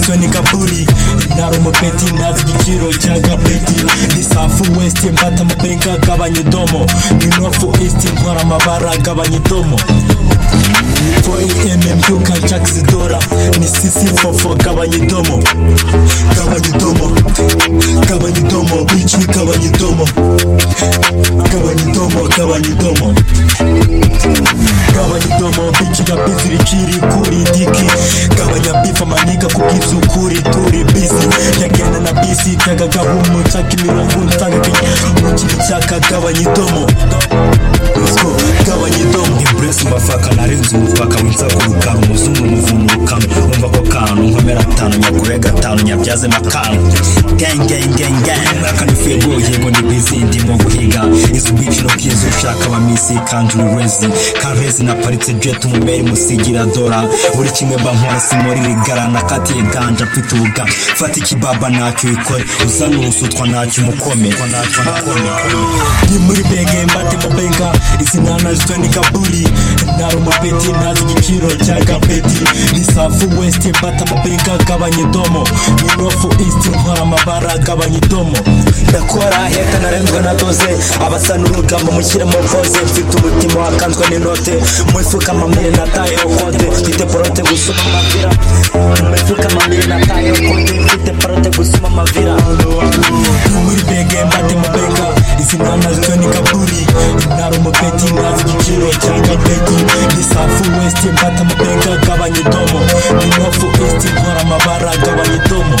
zo ni kaburi ntari umupeti ntazi igiciro cya gapeti ni safu wesiti mbata amaperinka gabanya idomo ni nofu isiti ntwara amabara gabanya idomo Boy MMU kan Jax Dora Ni sisi fofo gabanya idomo Gabanya idomo Gabanya idomo Bitch we gabanya idomo Gabanya idomo Gabanya idomo Gabanya idomo Bitch ga busy rikiri kuri diki Gabanya beef amaniga kukizu kuri turi busy Yagenda na busy Taga gahumu Taki mirongo Taga kinyi Mukiri cyaka gabanya idomo Let's go Gabanya idomo Embrace mbafaka narenze umupaka w'insako rukara umuzungu umuvumo urukamyo umva ko kantu nkomera atanu nyagure gatanu nyabyaze makanu mwaka ni fego yego ni bizi ndimo guhiga izi ubwiciro bwiza ushaka abamisi kandiri rezi karezi naparitse jet umuberi musigira dora buri kimwe bankora simori rigara nakatiye ganja mfite ubuga fata ikibaba ntacyo ikore uzana urusutwa ntacyo umukome ni muri bege mbate mabenga izi nana zitwa ni kaburi ntari umupeti ntazi igiciro cya gapeti ni safu wesiti mbata amapinga gabanya idomo ni nofu isiti ntwara amabara gabanya idomo ndakora heka narenzwe na doze abasa n'urugamba mushyiremo koze mfite umutima wakanzwe n'inote mu ifuka amamire natayeho kote mfite porote gusuma amavira mu ifuka amamire natayeho kote mfite porote gusuma amavira ni muri bege mbate mabenga izi nana zitwa ni kaburi ntari umupeti ntazi igiciro cya gapeti ni safu wesiti mbata amabenga gabanya idomo ni nofu isiti ntwara amabara gabanya idomo